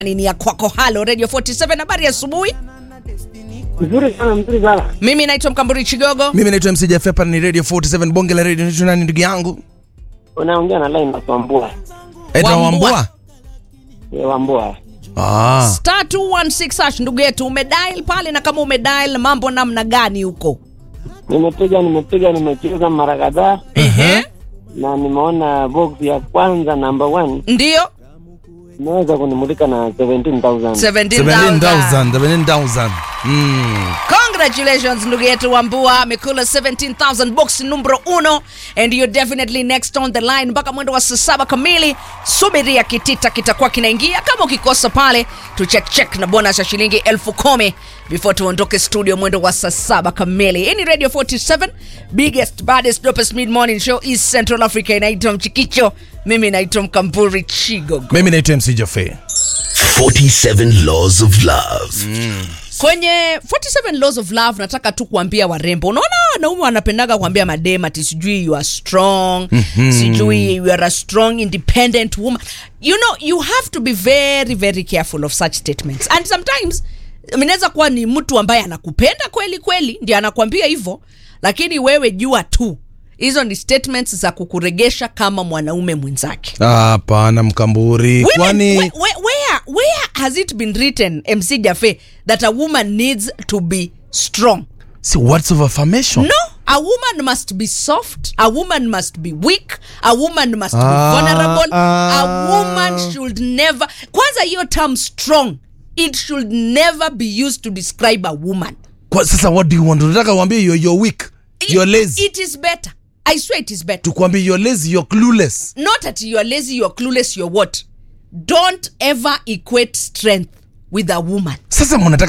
ni ya kwako halo radio 47 habari ya asubuhi Mzuri sana, mzuri sana. mimi naitwa mkamburi chigogo mimi naitwa mc Jeff, hapa ni radio 47 bonge la radio naitwa nani ndugu yangu Unaongea na line na Wambua. Aitwa Wambua. wambua Ye Wambua. ah. star 216 hash ndugu yetu umedial pale na kama umedial mambo namna gani huko Nimepiga, nimepiga, nimecheza mara kadhaa Ehe. na nimeona box ya kwanza number one ndio imeweza kunimulika na 17,000. 17000 17000 17000 mm. congratulations ndugu yetu wambua amekula 17000 box numero uno and you're definitely next on the line mpaka mwendo wa saa saba kamili subiria kitita kitakuwa kinaingia kama ukikosa pale tuchekchek na bonus ya shilingi elfu kumi before tuondoke studio mwendo wa saa saba kamili hii ni radio 47 biggest baddest dopest mid morning show east central africa inaitwa mchikicho mimi naitwa mkamburi chigogo mimi naitwa mc Jaffe. 47 Laws of Love. kwenye 47 laws of love nataka tu kuambia warembo unaona wanaume wanapendaga kuambia madem ati sijui you are strong mm-hmm. sijui you are a strong independent woman you know you have to be very very careful of such statements and sometimes inaweza kuwa ni mtu ambaye anakupenda kweli kweli ndio anakwambia hivyo lakini wewe jua tu hizo ni statements za kukuregesha kama mwanaume mwenzake hapana mkamburi Women, kwani where, where, where, where has it been written mc jafe that a woman needs to be strong si words of affirmation no a woman must be soft a woman must be weak a woman must be Ah, vulnerable a ah. woman should never kwanza hiyo term strong it should never be used to describe a woman Kwa, sasa what do you want unataka uambie you're, you're weak you're lazy it is better i swear it is better tukwambie you're lazy you're clueless not that you are lazy you're clueless you're what don't ever equate strength with a woman sasa mnataka